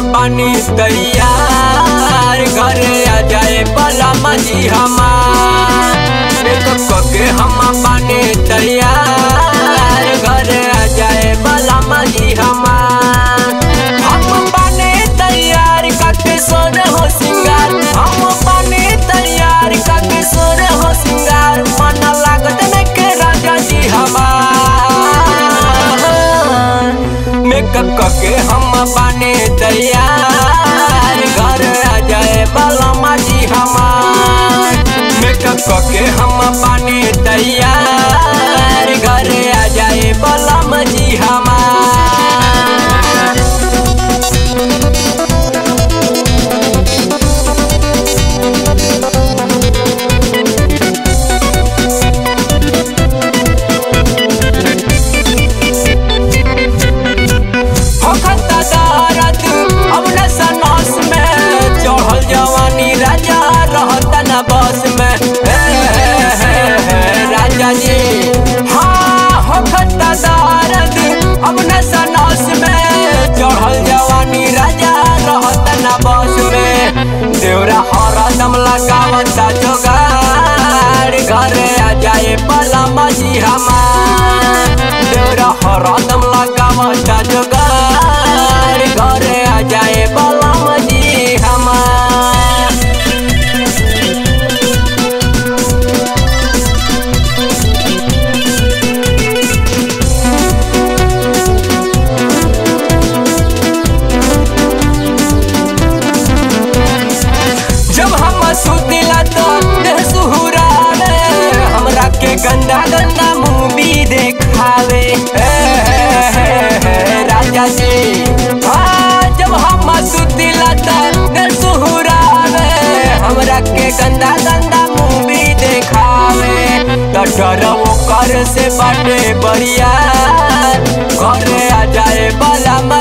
बानी तैयार घरे आ जाए बला मजी हमार मेकअप के हम बानी तैयार घरे आ जाए बला मजी हमार हम बानी तैयार काके सोर हो सिंगार हम बानी तैयार काके सोर हो सिंगार मन लागत न के राजा जी हमार मेकअप करके हम बाने तैयार घर आ जाए बलमा जी हमार मेकअप करके हम बाने तैयार घर आ जाए बलमा जी हमार होखता दारद अब न सनस में चढ़ल जवानी राजा रहता न बस में हे, हे, हे, हे, राजा जी हाँ होखता दारद अब न सनस में चढ़ल जवानी राजा रहता न बस में देवरा हरदम लगावता जोगार घरे आ जाए पलम जी हमार देवरा हरदम लगावता जोगार घरे आ जाए पलम जी हमार जब हम सुतिला तो देह सुहुरावे हमरा के गंदा गंदा मूवी देखावे हे, हे, हे, हे, राजा जी हाँ जब हम सुतिला तो देह सुहुरावे हमरा के गंदा गंदा मूवी देखावे तो डर ओकर से बाटे बढ़िया घरे आ जाए बला